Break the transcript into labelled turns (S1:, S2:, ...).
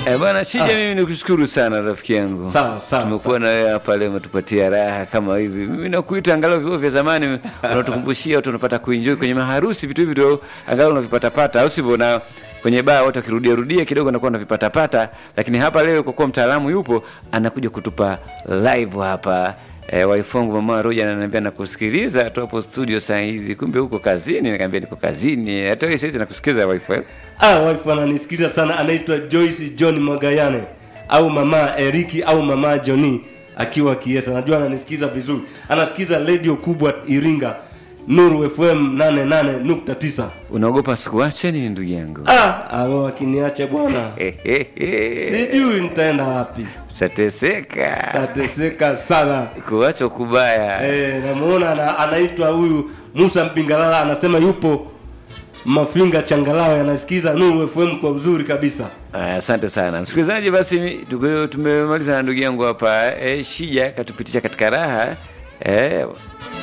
S1: Eh, bwana Shija, mimi nikushukuru sana rafiki yangu.
S2: Sawa, sawa,
S1: Tumekuwa na wewe hapa leo, umetupatia raha kama hivi. Mimi nakuita angalau vibao vya zamani unatukumbushia watu unapata kuenjoy kwenye maharusi, vitu hivi ndio angalau unavipatapata, au sivyo? Na kwenye baa watu wakirudia rudia kidogo anakuwa anavipatapata, lakini hapa leo kwa kuwa mtaalamu yupo anakuja kutupa live hapa. E, waifongu mama Roja ananiambia nakusikiliza tu hapo studio saa hizi, kumbe huko kazini. Nikamwambia niko kazini, hata wewe sasa nakusikiliza wifi.
S2: Ah, wife ananisikiliza sana, anaitwa Joyce John Magayane au mama Eriki au mama Johnny akiwa Kiesa. Najua ananisikiza vizuri, anasikiza radio kubwa Iringa, Nuru FM 88.9.
S1: Unaogopa sikuache nini ndugu yangu?
S2: Ah, alo akiniacha bwana, sijui nitaenda wapi,
S1: Utateseka,
S2: tateseka sana.
S1: kuacho kubaya.
S2: Eh, namuona ana, anaitwa huyu Musa Mpingalala anasema yupo Mafinga Changalawe, anasikiza Nuru FM kwa uzuri kabisa.
S1: Aya, Asante sana msikilizaji, basi tuko- tumemaliza na ndugu yangu hapa eh, Shija katupitisha katika raha eh,